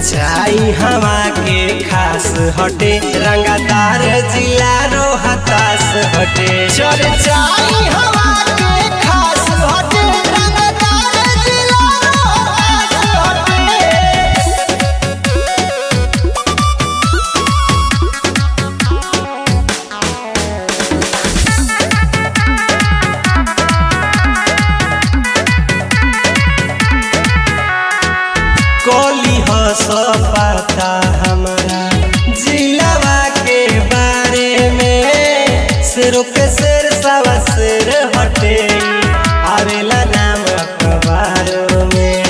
चर्चाई हवा के खास हटे रंगदार जिला रो हताश हटे चर्चाई हवा के खास हटे रंगदार जिला रो हताश हटे कोली हस पाता हमारा जिलावा के बारे में शेरों के शेर सवा शेर हटे आवेला नाम अखबारों में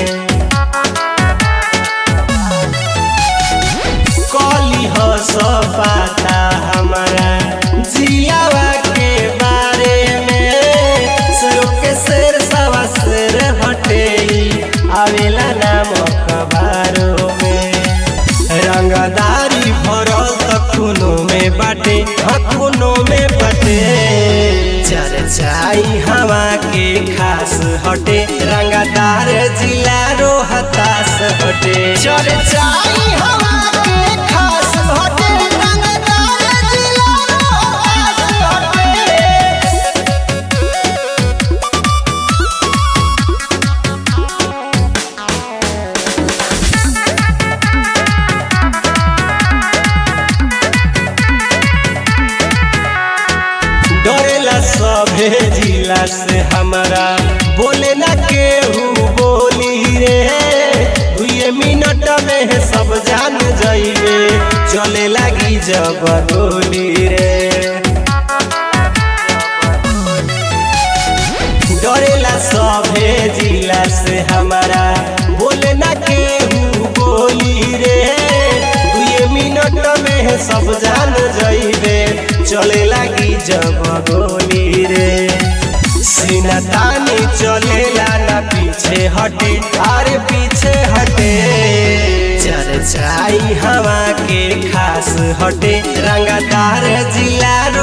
कोली हस पाता हमारा जिलावा के बारे में शेरों के शेर सवा शेर हटे आवेला नाम अखबारों में रंगदारी भरल त खूनों में बाटे हाँ खूनों में बाटे चर्चाई हवा के खास हटे रंगदार जिला रो हताश हटे चर्चाई हवा के खास हटे रंगदार जिला रो हताश हटे डरेला सभे जिला से हमारा बोले ना केहू बोली रे दुए मिनट में सब जान जाइबे चले लगी जब गोली रे डरेला सभे जिला से हमारा बोले ना केहू बोली रे दुए मिनट में सब जान जाइबे चले लगी जब गोली रे सीना तानी चलेला ना पीछे हटे अरे पीछे हटे चर्चाई हवा के खास हटे रंगदार जिला